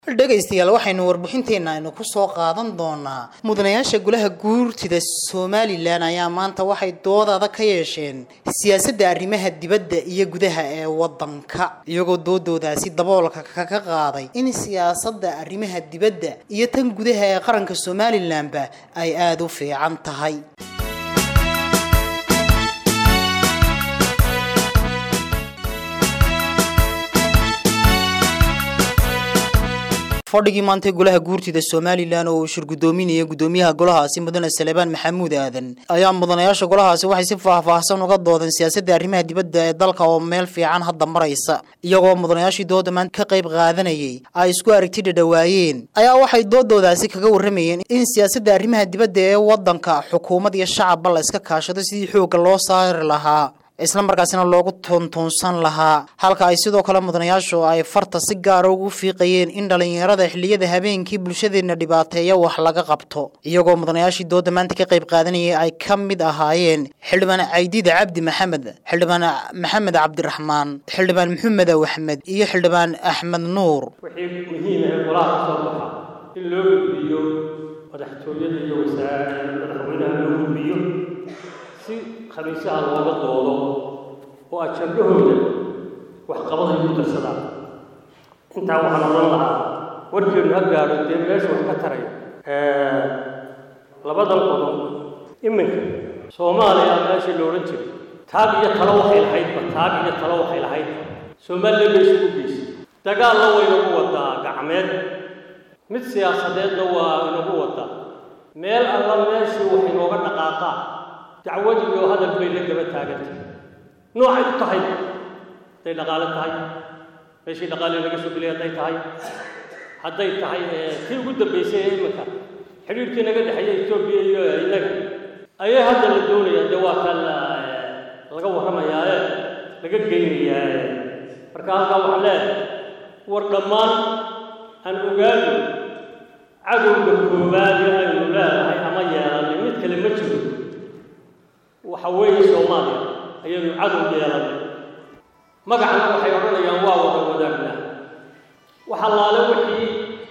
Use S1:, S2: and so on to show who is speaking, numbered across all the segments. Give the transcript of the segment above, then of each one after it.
S1: dhegaystayaal waxaynu warbixinteenna aynu ku soo qaadan doonaa mudanayaasha golaha guurtida somalilan ayaa maanta waxay doodada ka yeesheen siyaasadda arrimaha dibadda iyo gudaha ee waddanka iyagoo doodoodaasi daboolka kaga qaaday in siyaasadda arrimaha dibadda iyo tan gudaha ee qaranka somalilanba ay aada u fiican tahay fadhigii maanta golaha guurtida somalilan oo uu shirgudoominaya gudoomiyaha golahaasi mudane salebaan maxamuud aadan ayaa mudanayaasha golahaasi waxay si faahfaahsan uga doodeen siyaasadda arrimaha dibadda ee dalka oo meel fiican hadda maraysa iyagoo mudanayaashii dooda maanta ka qayb qaadanayay ay isku aragti dhadhawaayeen ayaa waxay doodoodaasi kaga warramayeen in siyaasadda arrimaha dibadda ee waddanka xukuumad iyo shacabba la iska kaashado sidii xoogga loo saari lahaa isla markaasina loogu toontoonsan lahaa halka ay sidoo kale mudanayaashu ay farta si gaara ugu fiiqayeen in dhallinyarada xilliyada habeenkii bulshadeenna dhibaateeya wax laga qabto iyagoo mudanayaashii dooda maanta ka qayb qaadanayay ay ka mid ahaayeen xildhibaan caydiida cabdi maxamed xildhibaan maxamed cabdiraxmaan xildhibaan maxamed aw axmed iyo xildhibaan axmed nuur
S2: wixii muhiim ah golaha ka soo baxa in loo gudbiyo madaxtooyada iyo madaxweynaha loo gudbiyo si khamiisaha looga doodo oo ajabahooda waxqabada igu darsadaan intaa waxaan odhan lahaa warkeenu ha gaadho dee meesha wax ka taraya labadan qodob iminka soomaaliya meeshii la odhan jiray taag iyo talo waxay lahaydba taag iyo talo waxay lahayd soomaaliya bay isugu geysay dagaalna waa inagu wadaa gacmeed mid siyaasadeedna waa inagu wadaa meel alla meeshii wax inooga dhaqaaqaa dacwad iyo hadal bay la gaba taagantay noocay u tahay hadday dhaqaale tahay meeshii dhaqaale laga soo gelay hadday tahay hadday tahay tii ugu dambaysay ee iminka xidhiirkii naga dhexeeya etoobiya iyo innaga ayay hadda la doonayaa dee waa kan laga warramayaae laga geynayaa marka halkaa waxaan leedahay war dhammaan aan ogaano cadowga koowaad ee aynu leedahay ama yeelanay mid kale ma jiro waxa weeye soomaaliya ayaynu cadow yeelanay magacana waxay odhanayaan waa wada wadaagna waxa laale wixii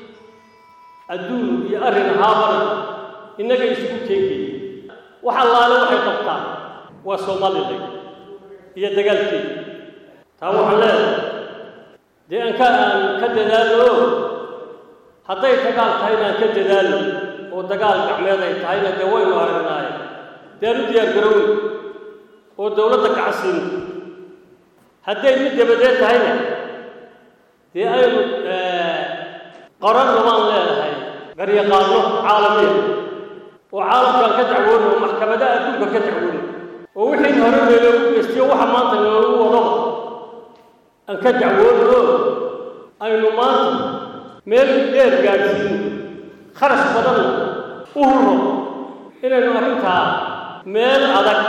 S2: adduun iyo arrin ahaabana innaga isugu keegayay waxa laale waxay qabtaan waa somalilan iyo dagaalkeeda taa waxaan leedahay dee aan ka aan ka dadaalo hadday dagaal tahayna aan ka dadaalo oo dagaal gacmeed ay tahayna dee waynu aragnaaye dee aan u diyaar garowey oo dowladda kacasiino hadday mid dabadeed tahayna dee aynu qaranna waan leedahay garyaqaano caalamiya oo caalamkaan ka dacwoono oo maxkamadaha adduunka ka dacwoono oo wixii hore meeloogu geystiyo waxa maanta noogu wadaba aan ka dacwoono aynu maanta meel dheer gaadhsiino kharash badanna u hurro inaynu arrintaa meel adag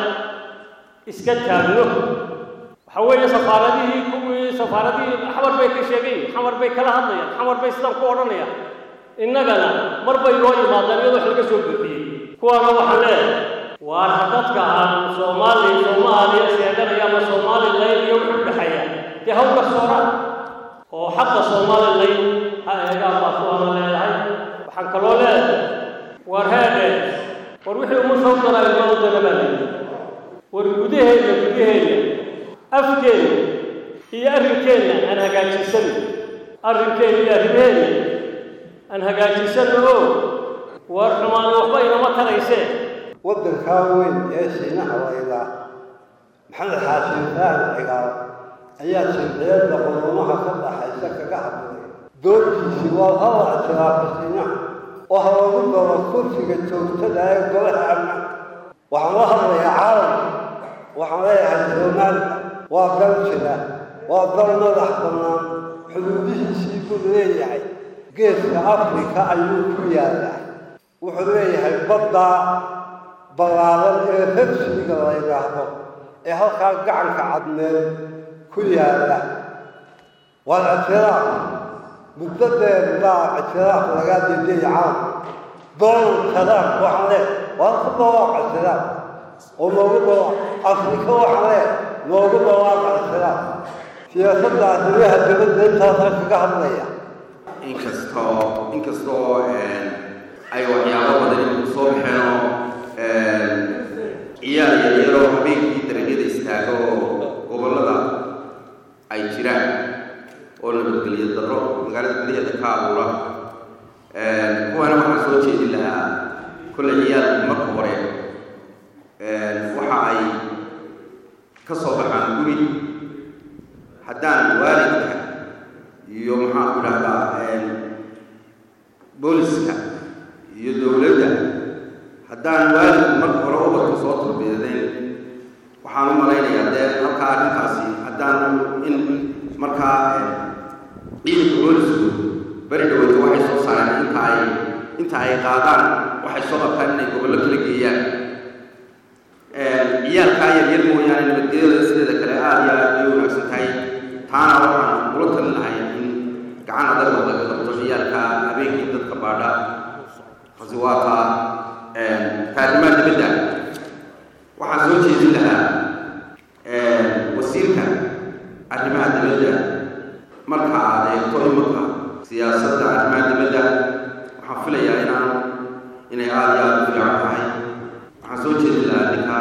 S2: iska taagno waxa weeye safaaradihii kuwii safaaradihii xamar bay ka sheegayin xamar bay kala hadlayaan xamar bay sidaan ku odhanayaan innagana mar bay noo yimaadaan iyadoo wax laga soo buuxiyey kuwaana waxaan leeyahay waar dadka aan soomaaliya soomaaliya sheeganaya ama somalilan iyo wuxuu dhexeeya dee hawka sooraan oo xaqa somalilan ha eegaan baa kuwaana leedahay waxaan kaloo leedahay war heedhe war wixii uma soo galaayo loo dalabaanay war gudaheenna gudaheenna afkeenna iyo arrinkeenna aan hagaajisano arrinkeenna iyo arrimaheenna aan hagaajisano oo war xumaani waxba inama taraysee
S3: waddankaa weyn ee shiinaha laydaa maxamed xaashin fahal cigaal ayaa jamciyadda qurumaha ka dhaxaysa kaga hadlay doortiisii waa halla ictiraafa shiinaha oo ha lagu daro kursiga joogtada ee golaha amna waxaan la hadlayaa caalamka waxaan leeyahay soomaaliya waa dal jira waa dal madax bannaan xuduudihiisii buu leeyahay geeska afrika ayuu ku yaallaa wuxuu leeyahay baddaa ballaadan ee rabsiga la yidhaahdo ee halkaa gacanka cadmeed ku yaalla waa ictiraaf muddo dheer baa ictiraaf lagaa dedeeyay caalamka donald trump waxaan leeyahay waa ku dhawaaq ictiraaf oo noogu dhawaaq afrika waxaan leeyahay noogu dhawaaq ictiraaf siyaasadda arrimaha dibadda intaasaan kaga hadlaya
S4: inkastoo inkastoo ay waxyaabo badan ku soo baxeenoo ciyaal yaryaroo habeenkii darajada istaago oo gobollada ay jiraan oo nabadgelyo darro magaalada gudaheeda ka abuura kuwaana waxaan soo jeedin lahaa kolle ciyaalku marka hore waxa ay ka soo baxaan guri haddaan waalidka iyo maxaan ku dhahdaa booliska iyo dowladda haddaan waalidku marka hore ubadka soo tarbiyadeyn waxaan u malaynayaa dee halkaa arrintaasi haddaan in markaa ciidanka boolisku beri dhaweyta waxay soo saareen inta ay inta ay qaadaan waxay soo qabtaan inay gobollo kala geeyaan ciyaalkaa yaryar mooyaane nabadgelyada sideeda kale aada iyo aad bay u wanaagsan tahay taana waxaan kula talin lahay in gacan adag oo laga qabto ciyaalka habeenkii dadka baadha khasiwaata kaarimaha dibadda waxaan soo jeedin lahaa wasiirka arrimaha dibadda marka aad eegto imanka siyaasadda arrimaha dibadda waxaan filayaa inaan inay aada iyo aada u fiican tahay waxaan soo jeedin lahaa ninka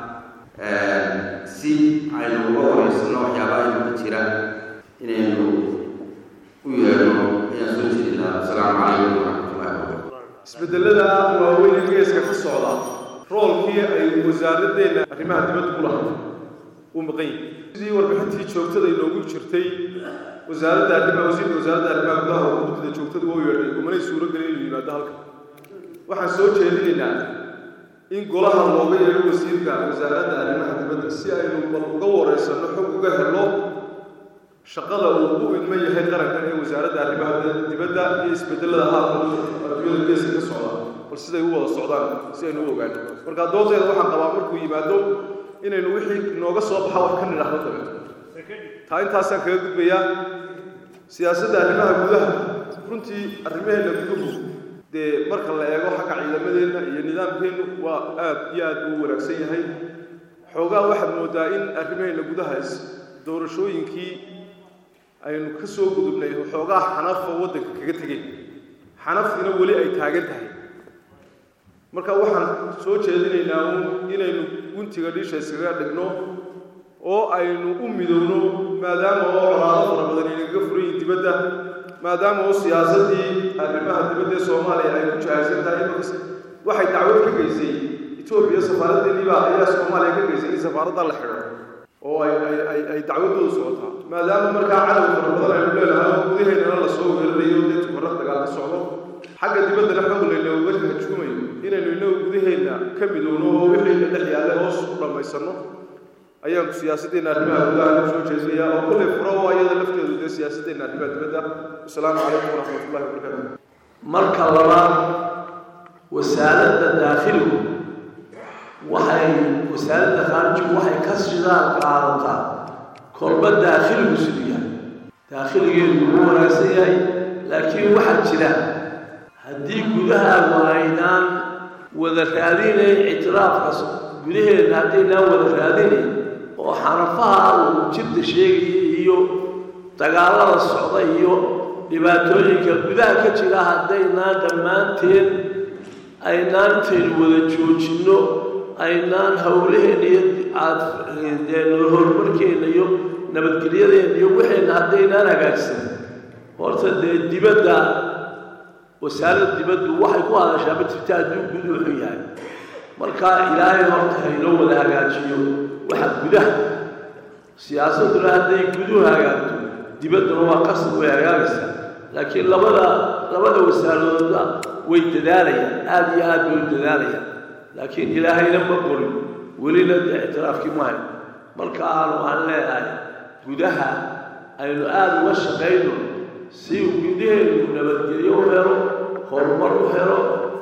S4: si aynu uga wareysano waxyaabaha imanka jira inaynu u yeedhno ayaan soo jeedin lahaa asalaamu calaykum waraxmatullahi wabarakatu
S5: isbedelada waaweyn ee geeska ka socda roolkii ay wasaaradeenna arrimaha dibadda ku lahayd uu maqan yahay sidii warbixintii joogtada inoogu jirtay wasaaradda arrimaha wasiirka wasaaradda arrimaha gudaha oo guddida joogtada wuu yeedhay umanay suuro gelin inuu yimaado halka waxaan soo jeedinaynaa in golaha looga yeedho wasiirka wasaaradda arrimaha dibadda si aynu bal uga wareysanno xog uga helo shaqada uu u idman yahay qarankan ee wasaaradda arrimaha dibadda iyo isbedelada haatan adduunyada geeska ka socda bal siday u wada socdaan si aynu u ogaano marka doonteeda waxaan qabaa markuu yimaado inaynu wixii inooga soo baxa wax ka nidhaahdo dabeeto taa intaasaan kaga gudbayaa siyaasadda arrimaha gudaha runtii arrimaheena guduhu dee marka la eego xagga ciidamadeenna iyo nidaamkeennu waa aad iyo aad uu wanaagsan yahay xoogaa waxaad moodaa in arrimaheena gudaha doorashooyinkii aynu ka soo gudubnay xoogaa xanafa waddanka kaga tegeen xanaftiina weli ay taagan tahay marka waxaan soo jeedinaynaa uun inaynu guntiga dhiisha iskaga dhigno oo aynu u midowno maadaama oo colaado fara badan inagaga furan yihin dibadda maadaama oo siyaasaddii arrimaha dibadda ee soomaaliya ay ku jahaysan tahay imankas waxay dacwad ka geysay etoobiya safaaraddeennii baa ayaa soomaaliya ka geysay in safaaradda la xidho oo ay ay ay ay dacwadoodu socotaa maadaama markaa cadow fara badan aynu leenahay oo gudaheennana lasoo weerarayo dee tukarra dagaal ka socdo xagga dibaddana xog laynooga hajuumayo inaynu inagu gudaheenna ka midowno oo wixii dhex yaalla hoos u dhammaysanno ayaan siyaasaddeena arrimaha gudaha ku soo jeedinayaa oo kullay furo oo ayada lafteedu dee siyaasaddeena arrimaha dibadda wasalaamu calaykum waraxmatullahi wabarakaatu
S6: marka labaad wasaaradda daakhiligu waxay wasaaradda khaarijigu waxay ka shidaal qaadataa kolba daakhiligu siduu yahay daakhiligeedu ugu wanaagsan yahay laakiin waxaa jira haddii gudahaagu aynaan wada raadinayn ictiraafkaas gudaheedna haddaynaan wada raadinayn oo xanafaha uu jirta sheegaya iyo dagaallada socda iyo dhibaatooyinka gudaha ka jira haddaynaan dhammaanteen aynaan intaynu wada joojinno aynaan howlaheenna iyo aad horumarkeenna iyo nabadgelyadeenna iyo waxeenna haddaynaan hagaagsan horta dee dibadda wasaaradda dibaddu waxay ku hadashaa ma jirta hadduu gudu wuxuu yahay marka ilaahay horta haynoo wada hagaajiyo waxa gudaha siyaasadduna hadday guduhu hagaagto dibadduna waa qasab way hagaagaysaa laakiin labada labada wasaaradoodna way dadaalayaan aada iyo aad bay u dadaalayaan laakiin ilaahayna ma qorin welina dee ictiraafkii maayo marka aanu aan leedahay gudaha aynu aada uga shaqayno si gudaheenu nabadgelyo u helo horumar u helo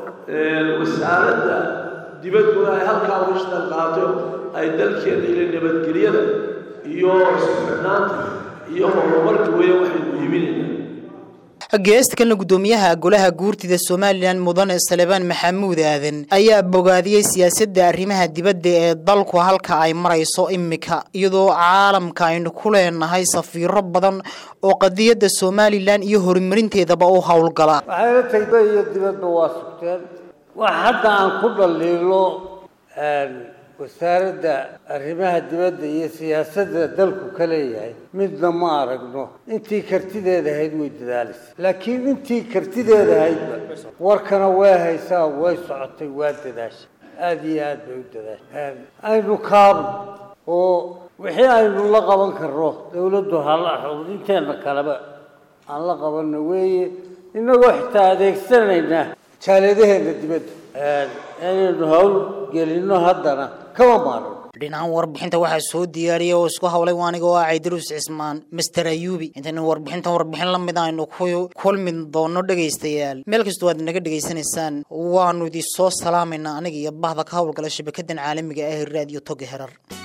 S6: wasaaradda dibadduna ay halkaa uga shaqan qaato ay dalkeena ila nabadgelyada iyo isku xidhnaanta iyo horumarka weya waxaynu iibinayna
S1: geesta kalena guddoomiyaha golaha guurtida somalilan mudane salebaan maxamuud aadan ayaa bogaadiyey siyaasadda arrimaha dibadda ee dalku halka ay marayso imika iyadoo caalamka aynu ku leenahay safiiro badan oo qadiyadda somalilan iyo horumarinteedaba u howlgala
S7: waxayna tagba iyo dibadba waa sugteen wax hadda aan ku dhaliilo wasaaradda arrimaha dibadda iyo siyaasadda dalku ka leeyahay midna ma aragno intii kartideeda ahayd way dadaalisa laakiin intii kartideeda ahaydba warkana way haysaa way socotay waa dadaashay aada iyo aad bay u dadaashay aynu kaabno oo wixii aynu la qaban karno dawladdu hala inteena kaleba aan la qabanno weeye inagoo xitaa adeegsanayna jaaladaheena dibadda inaynu hawl gelinno haddana kama maarno
S1: dhinacan warbixinta waxaa soo diyaariyay oo isku hawlay waaniga oo ah caydarus cismaan master ayubi intaynu warbixintan warbixin la mid aynu ku kulmi doono dhegaystayaal meel kastoo aad naga dhegaysanaysaan waanu idin soo salaamaynaa aniga iyo bahda ka howlgala shabakadan caalamiga ah ee raadiyo toga herar